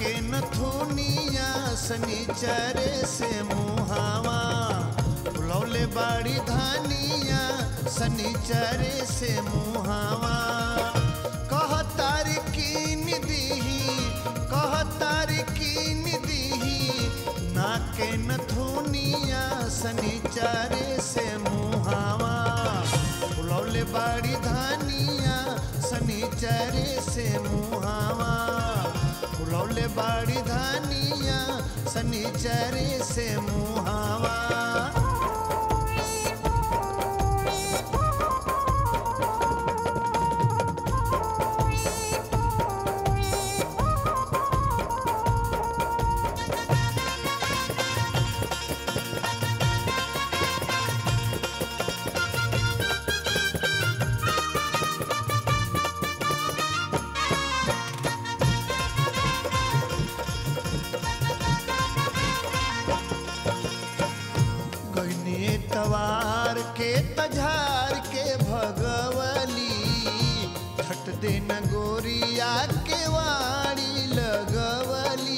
के नथुनिया सनीचरे से मुहावा बुलौले बाड़ी धानिया सनीचरे से मुहावा कह तारी कीन दीही कह तारी कीन दीही ना के नथुनिया सनीचरे से मुहावा बुलौले बाड़ी धानिया सनीचरे से मुहावा बुलौले बाड़ी धानिया सनीचरे से मुहावा गईने तवार के तझार के भगवली छट दिन गोरिया के वाड़ी लगवली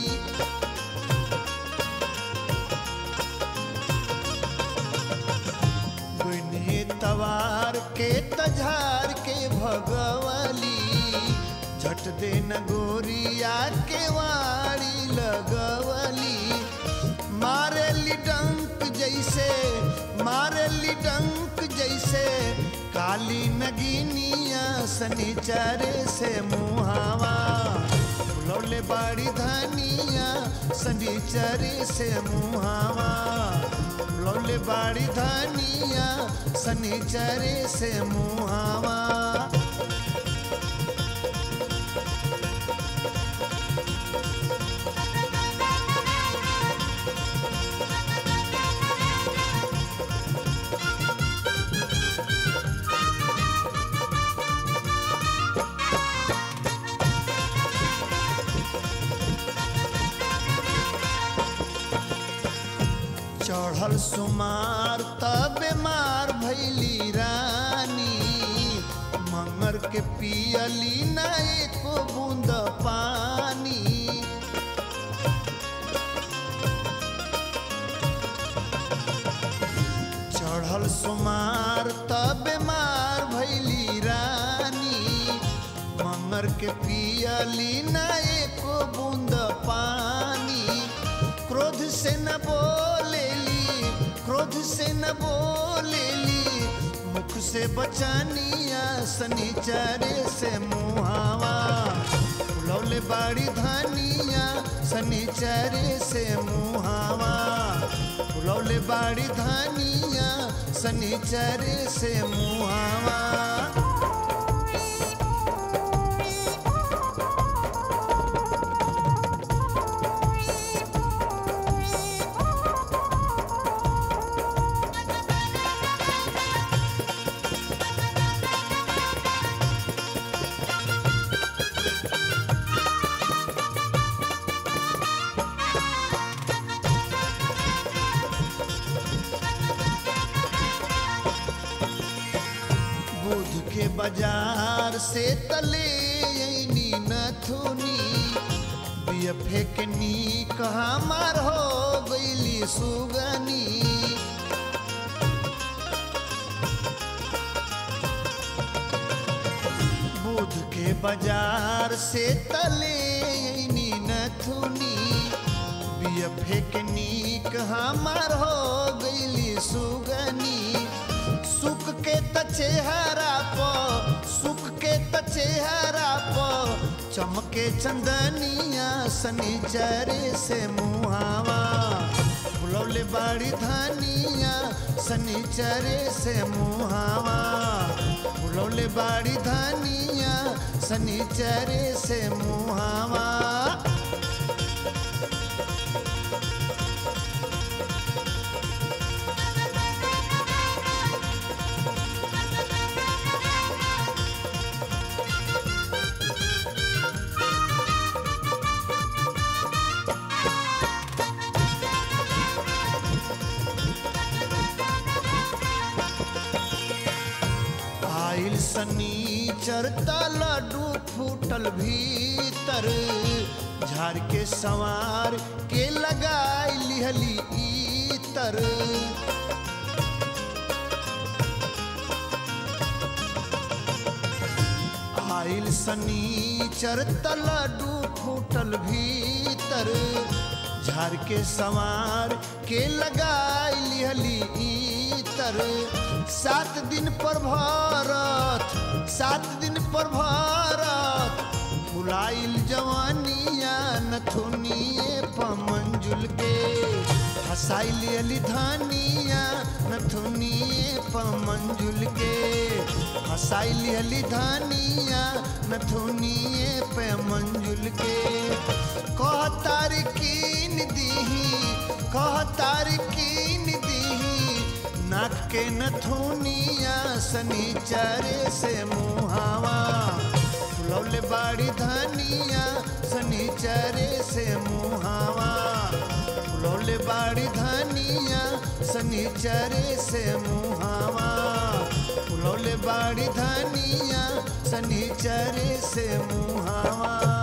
गईने तवार के तझार के भगवली झट दिन गोरिया के वाड़ी लगवली मारेली डंक जैसे मारेली डंक जैसे काली नगीनिया सनीचरे से मुहावा लौले बाड़ी धानिया सनीचरे से मुहावा लौले बाड़ी धानिया सनीचरे से मुहावा चढ़ल सुमार तब मार भैली रानी मंगर के पियली ना एको बूंद पानी चढ़ल सुमार तब मार भैली रानी मंगर के पियली ना एको बूंद पानी क्रोध से न बोलेली क्रोध से न बोलेली मुख से बचानिया सनीचरे से मुहावा लौले बाड़ी धानिया सनीचरे से मुहावा लौले बाड़ी धानिया सनीचरे से मुहावा बुध के बाजार से तले ऐनी नथुनी बियफे के नी कहा मार हो गईली सुगनी बुध के बाजार से तले ऐनी नथुनी बियफे के नी कहा मार हो गईली सुगनी सुख के त चेहरा प सुख के त चेहरा प चमके चंदनिया सनीचरे से मुहावा बुलौले बाड़ी धानिया सनीचरे से मुहावा बुलौले बाड़ी धानिया सनीचरे से मुहावा आइल सनी चरता लड्डू फूटल भीतर झाड़ के संवार के लगाई लिहली इतर आइल सनीचर तलडू फूटल भीतर झाड़ के संवार के लगाई लिहली इतर सात दिन पर भरत सात दिन पर भरत फुलाइल जवानिया नथुनिए पमंजुल के हसाइल अली धानिया नथुनिए पमंजुल के हसाइल अली धानिया नथुनिए पे मंजुल के कह तारकीन दीही कह तारकीन दीही नाक के नथुनिया सनीचरे से मुहावा फुलौले बाड़ी धनिया सनीचरे से मुहावा फुलौले बाड़ी धनिया सनीचरे से मुहावा फुलौले बाड़ी धनिया सनीचरे से मुहावा